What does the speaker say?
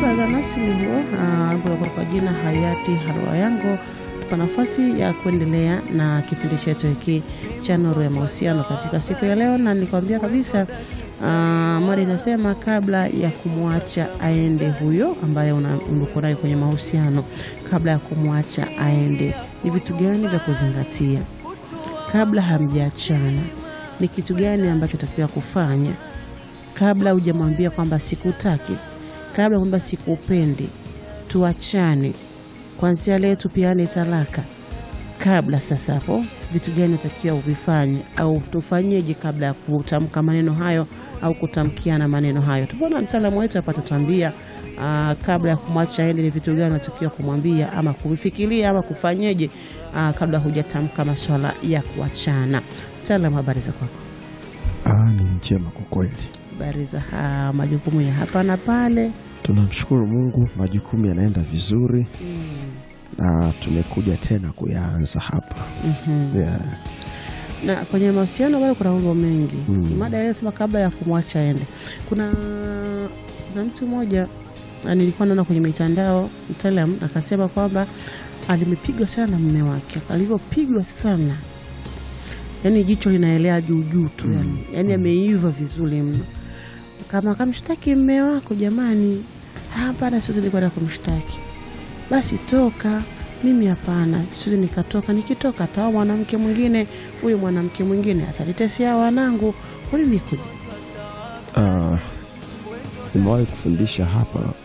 Brother Nasili huo uh, kwa jina hayati Harua Yango tupa nafasi ya kuendelea na kipindi chetu hiki cha Nuru ya Mahusiano katika siku ya leo, na nilikwambia kabisa uh, mada inasema kabla ya kumwacha aende huyo ambaye uko naye kwenye mahusiano, kabla ya kumwacha aende, ni vitu gani vya kuzingatia kabla hamjaachana? Ni kitu gani ambacho takiwa kufanya kabla hujamwambia kwamba sikutaki, kabla kwamba sikupendi, tuachane, kwanzia leo tupiane talaka. Kabla sasa hapo, vitu gani utakiwa uvifanye au tufanyeje kabla ya kutamka maneno hayo au kutamkiana maneno hayo? Tupoona mtaalamu wetu hapa atatuambia kabla ya kumwacha aende ni vitu gani unatakiwa kumwambia ama kuvifikiria ama kufanyeje kabla hujatamka masuala ya kuachana. Mtaalamu, habari za kwako? Ah, ni njema kwa kweli. Habari za ha, majukumu ya hapa na pale. Tunamshukuru Mungu, majukumu yanaenda vizuri Mm. na tumekuja tena kuyaanza hapa Mhm. yeah. Na kwenye mahusiano bado kuna mambo mengi. Mm. Mada inasema kabla ya kumwacha aende. Kuna kuna mtu mmoja ah, nilikuwa naona kwenye mitandao, mtaalam akasema kwamba alimepigwa sana na mume wake, alivyopigwa sana yaani jicho linaelea juu juu tu yani, yani ameiva vizuri mno. Kama akamshtaki mme wako, jamani, hapana, siwezi nilikwenda kumshtaki. Basi toka, mimi hapana, siwezi nikatoka. Nikitoka ataoa mwanamke mwingine, huyu mwanamke mwingine atanitetea wanangu. Kwa nini kuja? Ah, nimewahi kufundisha hapa